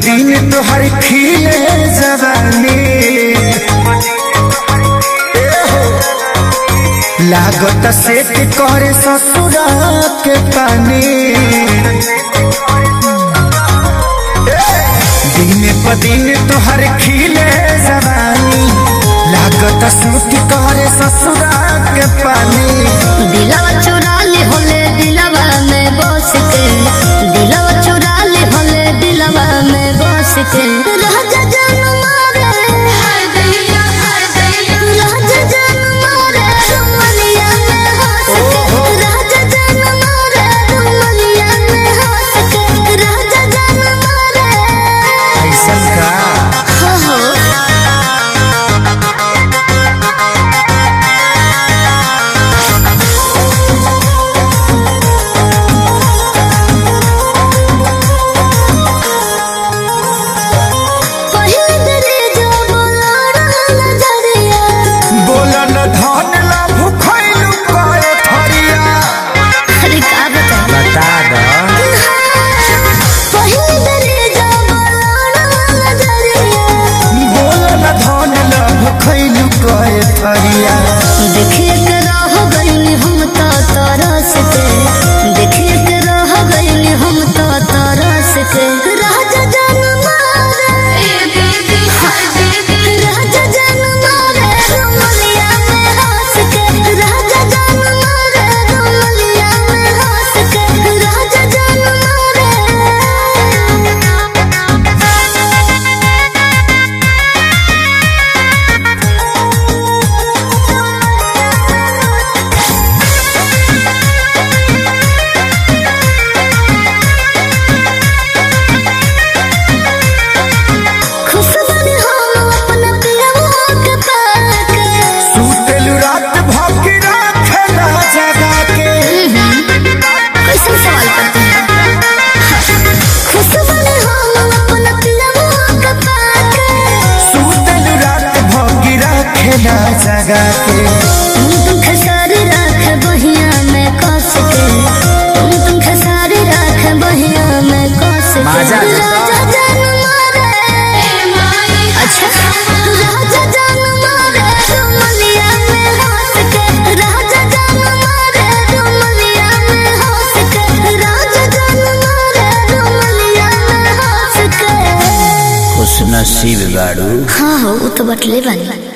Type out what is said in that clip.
दिन तोहर खिले जवानी लागत सेट करे ससुरा के पानी दिन प दिन तोहर खिले जवानी लागत सूट करे ससुरा के पानी दिलवा चुरा ले होले दिलवा में बस के दिलवा चुरा ले होले दिलवा में बस के राजा जान मारे राजा जान मारे रुमलिया में हंस के राजा जान मारे रुमलिया में हंस के राजा जान मारे ऐसा का हो हो पहिल दरे जो बोलाड़ा नजरिया बोलन धन ला भूखैलू करे थरिया अरे का बता बता द पहिल दरे जो बोलाड़ा नजरिया बोलन धन ला भूखैलू करे थरिया देखिए के रह गइली हम तो तरस के देखिए के रह गइली हम तो तरस के राजा जान मारे राजा जान मारे रुमलिया में हंस के राजा जान मारे रुमलिया में हंस के राजा जान मारे खुश बनी हम अपना पियवा के पाके सुतेलू रात भौंकी राखेला जगा के कैसे सवाल करते हैं खुश बनी हम अपना पियवा के पाके सुतेलू रात भौंकी राखेला जगा के तुम तुम खसारी राख बहिया में कस के तुम तुम खसारी राख बहिया में कस के माजा देता। राजा जान मारे अच्छा राजा जान मारे रुमलिया में हंस के राजा जान मारे रुमलिया में हंस के राजा जान मारे रुमलिया में हंस के खुश नसीब गाड़ू हाँ हो वो तो बटले बनी